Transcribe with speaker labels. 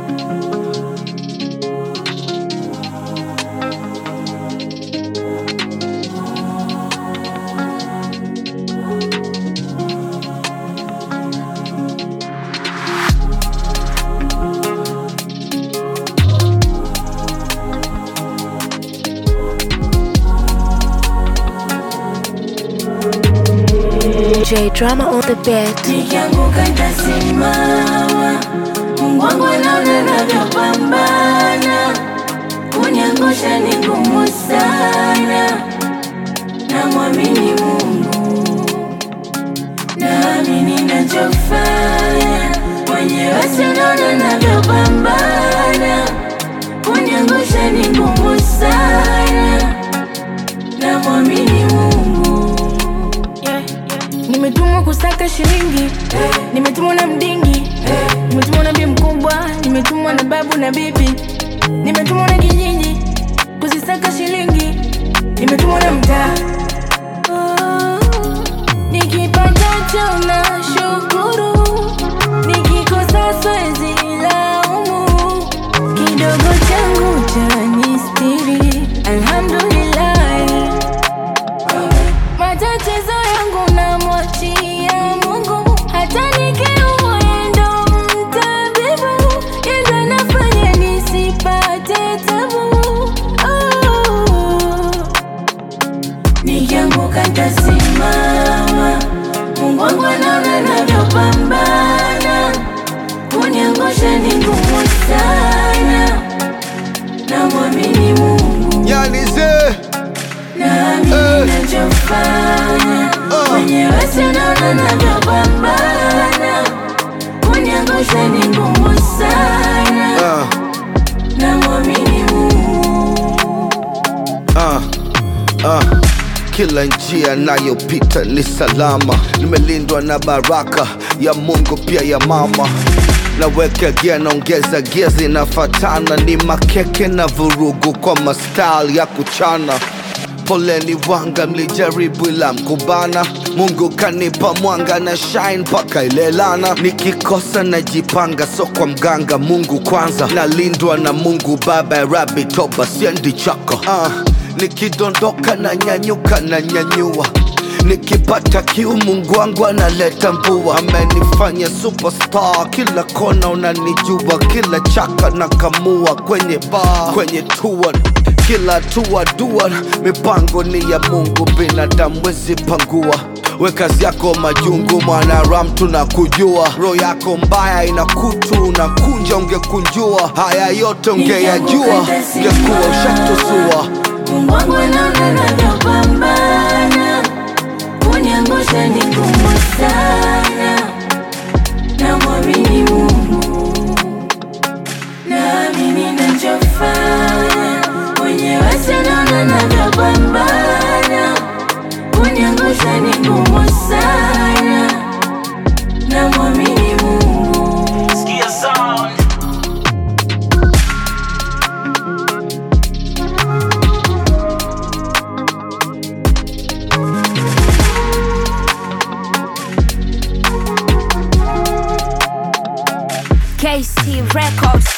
Speaker 1: J drama on the beat.
Speaker 2: Nikianguka nitasimama, Mungu wangu anaona navyopambana. Kuniangusha ni ngumu sana, namwamini Mungu, naamini nachofanya. Mwenyewe sinaona navyopambana, kuniangusha ni ngumu sana, namwamini Mungu.
Speaker 3: Nimetumwa kusaka shilingi, nimetumwa na mdingi, nimetumwa na bi mkubwa, nimetumwa na babu na bibi, nimetumwa na kijiji kuzisaka shilingi, nimetumwa na mtaa. Oh, Nikipatacho na shukuru, nikikosa siwezi laumu, kidogo changu cha nistiri, alhamdulillah. Matatizo yangu namwachia Mungu, hata nikiumwa yeye ndo mtabibu, yeye ndo anafanya nisipate tabu. Oh.
Speaker 2: Nikianguka nitasimama, Mungu wangu anaona navyopambana. Kuniangusha ni ngumu sana, namwamini Mungu,
Speaker 4: Yani ze
Speaker 2: naamini nachofanya. Mwenyewe sinaona navyopambana. Kuniangusha ni ngumu sana,
Speaker 4: uh,
Speaker 2: namwamini Mungu.
Speaker 4: uh, uh. Kila njia nayopita ni salama, nimelindwa na baraka ya Mungu pia ya mama. Naweka gia naongeza gia zinafatana, ni makeke na vurugu kwa mastyle ya kuchana. Poleni wanga, mlijaribu ila mkubana. Mungu kanipa mwanga na shine mpaka ilelana. Nikikosa najipanga, so kwa mganga. Mungu kwanza, nalindwa na Mungu Baba ya Rabi, toba siendi chako. Uh, nikidondoka na nyanyuka na nyanyua Nikipata kiu Mungu wangu analeta mvua, amenifanya superstar. Kila kona unanijua, kila chaka na kamua kwenye bar, kwenye tour kila hatua dua, mipango ni ya Mungu, binadamu wezi pangua. We kazi yako majungu, mwanaram tunakujua. Roho yako mbaya ina kutu, unakunja ungekunjua. Haya yote ungeyajua, ungekuwa ushatusua.
Speaker 2: Mungu wangu anaona navyopambana, kuniangusha ni ngumu sana, namwamini Mungu, naamini nachofanya. Mwenyewe sinaona navyopambana, kuniangusha ni ngumu sana, namwamini Mungu.
Speaker 5: Skia sound.
Speaker 1: KC Records.